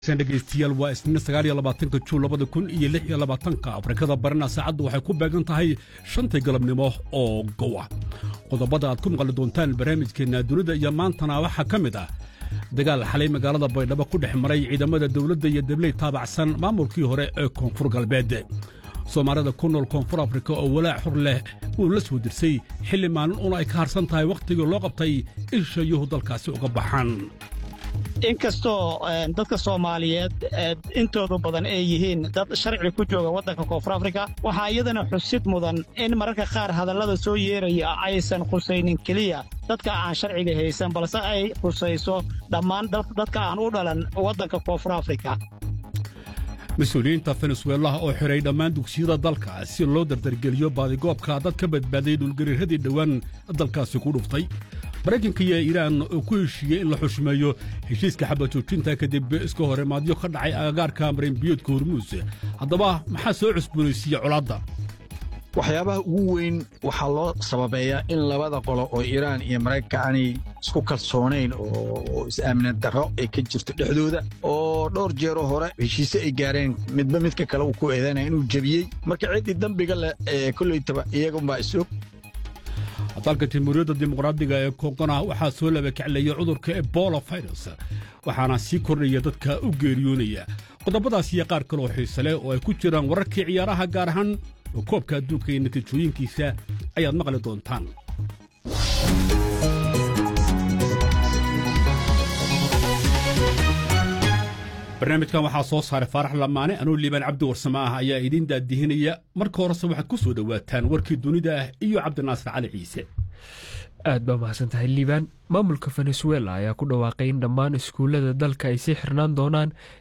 dhegeystayaal waa isniin sagaaliyo labaatanka juun labada kun iyo lix iyo labaatanka afrikada barina saacaddu waxay ku beegan tahay shantii galabnimo oo gowa qodobada aad ku maqli doontaan barnaamijkeenna dunida iyo maantana waxaa ka mid ah dagaal xalay magaalada baydhabo ku dhex maray ciidamada dawladda iyo dabley taabacsan maamulkii hore ee koonfur galbeed soomaalida ku nool koonfur afrika oo walaac xur leh uu la soo dirsay xilli maalin una ay ka harsan tahay wakhtigii loo qabtay in shayuhu dalkaasi uga baxaan inkastoo dadka soomaaliyeed intoodu badan ay yihiin dad sharci ku jooga waddanka koonfur afrika waxaa iyadana xusid mudan in mararka qaar hadallada soo yeeraya aysan khusaynin keliya dadka aan sharciga haysan balse ay khusayso dhammaan dadka aan u dhalan waddanka koonfur afrika mas-uuliyiinta fenesuelaha oo xidhay dhammaan dugsiyada dalka si loo dardargeliyo baadigoobka dad ka badbaaday dhulgariiradii dhowaan dalkaasi ku dhuftay maraykanka iyo iiraan oo ku heshiiyey in la xushmeeyo heshiiska xabajoojinta kadib iska horimaadyo ka dhacay agagaarka marinbiyoodka hormuus haddaba maxaa soo cusboonaysiiya colaadda waxyaabaha ugu weyn waxaa loo sababeeyaa in labada qolo oo iiraan iyo maraykanka aanay isku kalsoonayn oo is-aamina darro ay ka jirto dhexdooda oo dhowr jeeroo hore heshiise ay gaareen midba midka kale uu ku eedanaya inuu jebiyey marka ciddii dembiga leh ee kollaytaba iyagunbaa isog dalka jamhuuriyadda dimuqraadiga ee kongona waxaa soo labakacleeya cudurka ebola virus waxaana sii kordhaya dadka u geeriyoonaya qodobadaas iyo qaar kaloo xiise leh oo ay ku jiraan wararkii ciyaaraha gaar ahaan oo koobka adduunka iyo natiijooyinkiisa ayaad maqli doontaan barnaamijkan waxaa soo saaray faarax lamaane anuu liibaan cabdi warsame ah ayaa idiin daadihinaya marka horese waxaad ku soo dhowaataan warkii dunida ah iyo cabdinaasir cali ciise aad baa mahadsan tahay liibaan maamulka venezuela ayaa ku dhawaaqay in dhammaan iskuullada dalka ay sii xirnaan doonaan